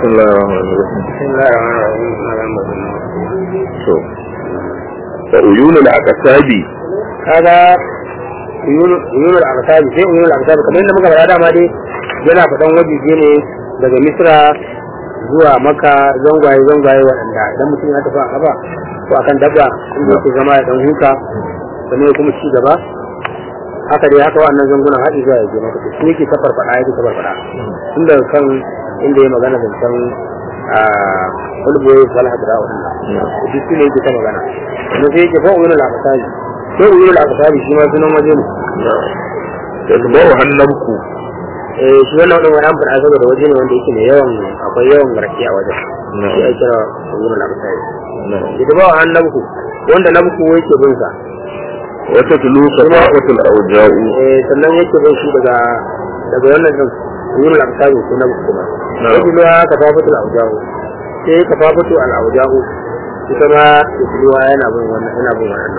بسم الله الرحمن الرحيم بسم الله الرحمن الرحيم to wa uyunul aqsabi kaga uyunul aqsabi sai uyunul aqsabi kamar yadda muka faɗa dama dai yana faɗan wajeje ne daga misra zuwa maka zangwaye zangwaye waɗanda idan mutum ya tafi a kafa ko akan dabba inda yake zama ya dan huta sannan ya kuma ci gaba haka dai haka wannan zangunan haɗi zuwa ya je maka su yake ta farfaɗa yake ta farfaɗa tun daga kan inda ya magana zancen a kulboyi salaha da waɗanda duk su ne yake ta magana kuma sai yake fa uyunul aqsabi sai uyunul aqsabi shi ma sunan waje ne tasbahu hannabku eh shi wannan wadin wani amfani saboda waje ne wanda yake mai yawan akwai yawan garke a wajen shi ake kira uyunul aqsabi ita ba wa nabku wanda nabku yake bin sa wata tulu safawatul awja'u eh sannan yake bin shi daga daga wannan din uyunul aqsabi ko nabku kuma Na'am. yake luwa kafafatul awja'u sai kafafatu al awja'u ita ma luwa yana bin wannan yana bin wannan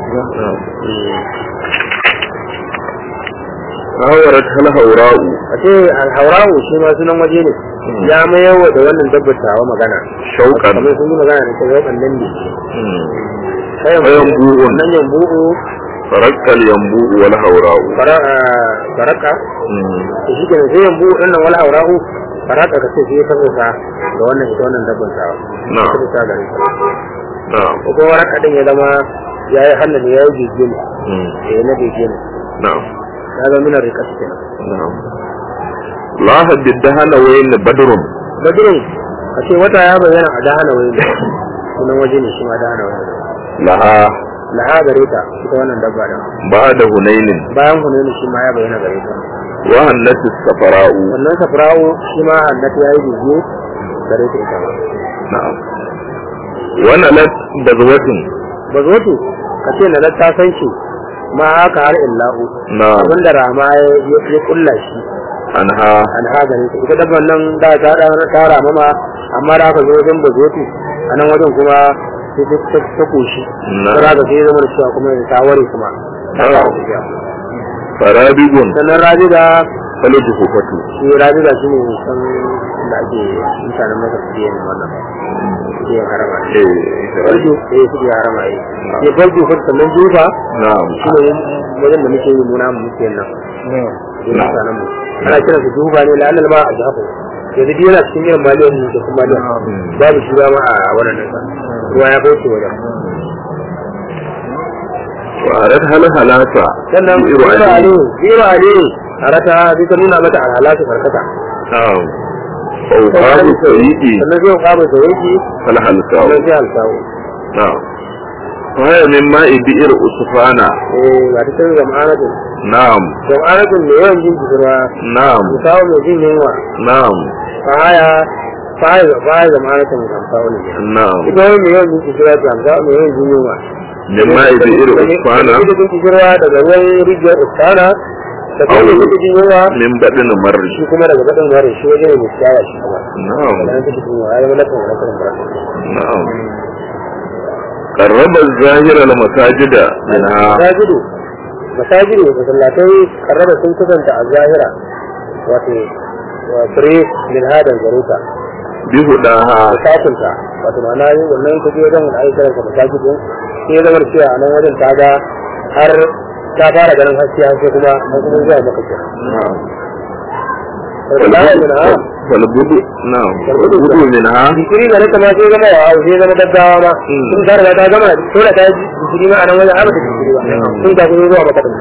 hawarat hal haura'u a ce alhaurawu shi ma sunan waje ne ya mayawa da wannan dabbar tawa magana shauqan kamar sun yi magana da ta yau nan ne kayan Yambu'un. nan yambu'u farakkal yambu'u wal haura'u fara- ah, faraka da shi kenan sai yambu'u ɗin nan wal haurawu faraka ka ce sai ya tabbata da wannan ita wannan dabbar tawa Na'am. ta tabbata gare ta na'am ko kuma waraka ɗin ya zama ya yi hannu ne ya yi gege ne eh na gege ne na'am ya zama minar rikas kenan na'am la haddahana wayn badrun badirin a ce wata ya bayyana a dahana wani sunan waje ne shi ma dahana wani laha laha gare ta ita wannan dabba da ba'da hunainin bayan hunayni shi ma ya bayyana gare ta wa hannati safara'u wannan safrawo shi ma annati ya yi bibiyu gare ta ita ma na'am wa nalat bazwatin ba zo to ka ce na ta san shi ma haka har illahu na'am abinda rama ya ya kulla shi anha an ha gare ta ita dabban nan da ta da ta rama ma amma da aka zo wajen ba zo to a nan wajen kuma sai ta ta ta koshi Na'am. ta ga sai ya zama da cewa kuma ta ware kuma ta Na'am. kawo tafiya farabigun sannan rabiga falatu hufatu shi rabiga shi ne san da ake mutanen masa su yin wannan su yin harama ne eh farjo eh su yin harama ne ya farjo fa sannan jufa na'am shi ne wajen da muke yi muna mu muke nan yin Na'am. mutanen mu ana kiran su jufa ne la'annal ma a jahafu yanzu duk yana cikin yin maliyan da kuma maliyan babu shi ba ma a wannan nasa ruwa ya bauce wajen wa arat hal halata sannan iru biro ali aliyu biro aliyu a rata sai ta nuna mata alhalatu farkata na'am fa uqabu sayyidi sannan zai kwaba da yake fal halsa'u sannan zai halsawo na'am fa haya min ma'i bi'r usfana eh ba ta canza jama'anatun na'am jama'anatun mai yawan jin jikirwa na'am musawo mai jin yunwa na'am fahaya fahaya fahaya jama'anatun mai amsawo ne na'am ita wani mai yawan jin jikirwa ta amsawo mai yawan jin yunwa min ma'i bi'r usfana ita jin jikirwa daga ruwan rijiyar usfana da kuma Au. ita jin yunwa min badin marri shi kuma daga baɗin ware shi waje ne mai ciyawa shi kuma na'am da nan take jin yunwa ya zama lakan wani karin barasa na'am qarraba az-zahira al-masajida minha masajidu masajidu masallatai karraba sun kusanta a zahira wato wa fure min hadan garuta bi hudaha sakunta wato ma'ana yin wannan kaje wajen wani ayyukan ka masajidu sai ya zama da cewa a nan wajen ta ga har ta fara ganin haske haske kuma an kuma zuwa maka kira na'am saboda bayan min ha wal budu na'am wal budu minha jikiri ga nata ma sai zama wa sai zama gaggawa ma sun ta riga ta gama dole ta yi jikiri ma a nan wajen abata jikiri ba sun ta kuma zuwa maka din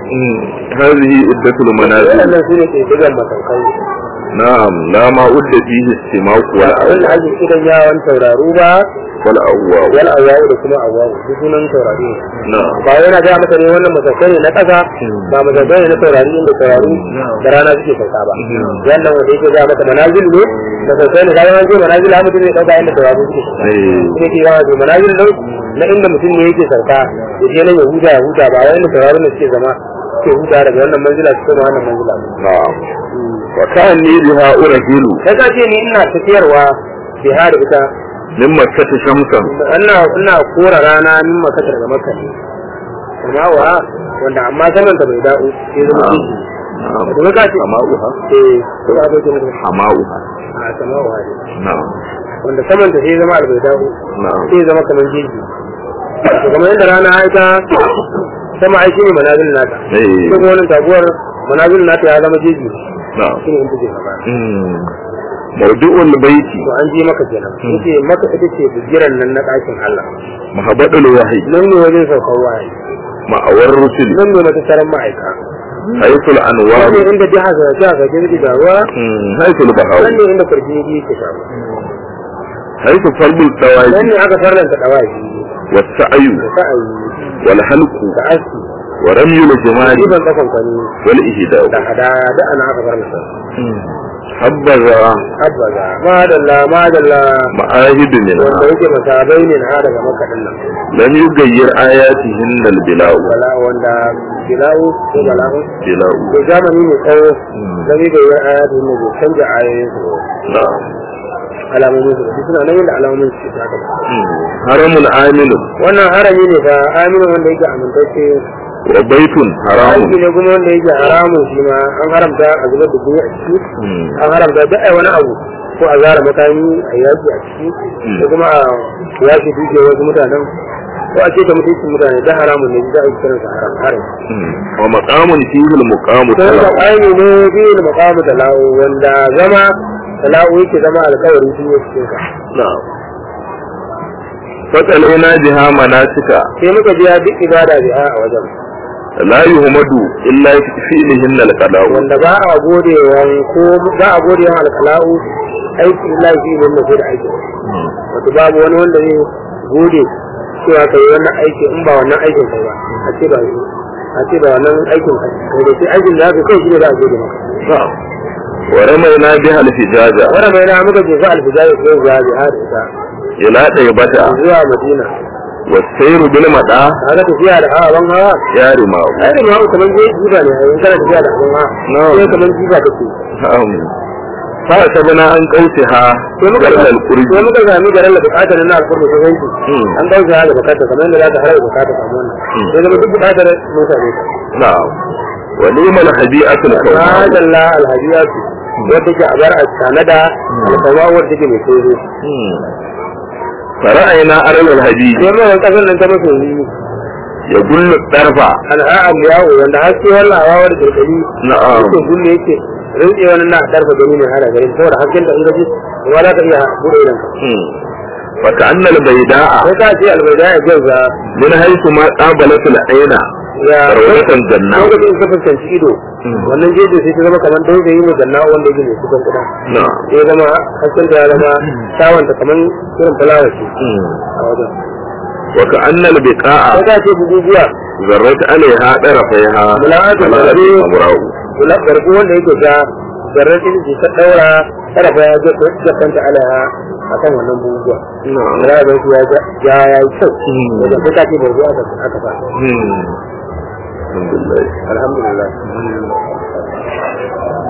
هذه عدة المنازل wannan su ne ke digan masaukai نعم لا ما أد فيه السماء abin da ولا ake kiran yawon tauraru ba ولا أواو wal awawu da kuma awawu duk sunan taurari ne نعم ba yana ga maka ne wannan masaukai ne na ƙasa ba masaukai ne na taurari inda taurari da rana suke sauka ba wannan wanda yake ga maka manazil ne masaukai ne kayan ce manazil ha mutum ne ɗauka inda taurari suke sauka إيه. ne ke yawa ce manazil nan na inda mutum ne yake sauka ya je nan ya huta ya huta ba wai inda taurari ne suke zama suke huta daga wannan manzila su koma wannan manzila نعم وكأني بها أرهل sai ka ce ni ina tafiyarwa bihar ita من مكة شمسا ina ina kora rana min makka daga makka ne amma wa wanda amma saman ta bai da'u sai zama نعم kishi نعم da kuma ka ce حماؤها eh ko ba ta ce mutum حماؤها a sama'u hadi na'am wanda saman ta sai zama albaida'u na'am sai zama kamar jeji to kamar yadda rana aika sama ai shine manazilin nata eh sai kuma wannan taguwar manazilin nata ya zama jeji na'am shine in take gaba mm mawdu'ul baiti to an je maka kenan yace maka ita ce bigiran nan na ɗakin Allah mahabbatul wahyi nan ne wajen saukar wahayi ma'awar rusul nan ne matattaran ma'aika haythul anwar nan ne inda jiha ga jiha ga jirgi da ruwa mm haythul bahaw nan ne inda kwarjini ke samu haythu farbul nan dawaji ne aka farlanta dawaki was-sa'yu da sa'ayi wal halqu da aski wa ramyul jimali riban tsakon kwani wal ihda'u da hadaya da ana aka farlanta habbaza habbaza madalla madalla ma'ahid minha wanda yake masabai ne na daga makaɗin nan lam yugayyir ayatihin al bila'u wala wanda bila'u ko bala'u bila'u ko zamani mai tsawo da zai bayyana ayatu ne bai canja ayoyin su ba. na'am alamomin su da suna nan yadda alamomin su ke haka haramun aminu wannan harami ne fa aminu wanda yake amintacce wa baitun aiki haramun ne kuma wanda yake haramun shi ma an haramta a zubar da jini a ciki an haramta duk ai wani abu ko a zara makami a yaki a ciki ko kuma a yaki duke wasu mutanen ko a ce ta mutuncin mutane da haramun ne za a yi kiransa haram haram wa maqamun fihi al muqamu sai da talaq ƙaimi ne biyu da makamu tala'u wanda zama tala'u yake zama alƙawarin shi ne cikin ka na'am fasalina biha manasika sai muka biya duk ibada biha a wajen la yuhmadu illa fi fi'lihin al qala'u wanda ba a gode wa ko ba a gode wa alƙala'u aiki illa shi ne da da aiki wato babu wani wanda zai gode cewa kai wannan aiki in ba wannan aikin kai ba a ce ba shi a ce ba wannan aikin kai kai da shi aikin da haka kai shi ne za a gode maka na'am wa ramayna biha al fijaja wannan mai na muka jefa alfijari ko ya biha da ita ila daybata zuwa madina wa sayru bil mada kaga tafiya da hawa ban hawa ya rimahu ai da hawa kamar je jiba ne ai kana tafiya da hawan hawa Na'am. sai kamar jiba take na'am fa sabana an qautiha sai muka garlal qurbi sai muka sami garin da bukatar na alƙurbi ta zanki Mm. an dauke ha da bukatar kamar yadda za ta harar bukatar samu wannan Mm. sai zama duk bukatar mun same ta na'am wa ni'mal hadi'atul kawma madalla alhajiyatu wadda ke a bar a tanada alkama wadda take mai tsoro فرأينا أرل الهدي sai mai kasar nan ta masoyi يقول الطرفة al'a'am yawo wanda haske wannan hawa da kirkari نعم yake gulle yake rinke wani na darfa gani ne hada gari saboda hasken da in gaji kuma za ka iya bude idan ka مم. فكأن البيداء sai ka ce albaida ya jaza من حيث ما قابلت العين ya روضة جنة lokacin ka fuskanci ido Mm. wannan jeji sai ta zama kamar dauke yi mai ganna wanda yake mai kusan kuɗa نعم ya zama hasken da ya zama tawanta kamar irin fulawa ce مم. a wajen وكأن البقاء sai ka ce buguguwa ذرت عليها طرفيها ملاءة ملاءة الغريب. حمراء garbu wanda yake ja garar ce ta daura tarafa ya ga kanta alaha a kan wannan buguguwa نعم ya ga shi ya ya ya yi kyau Mm. wajen sai ka ce barbu aka aka fa مم. الحمد لله alhamdulillah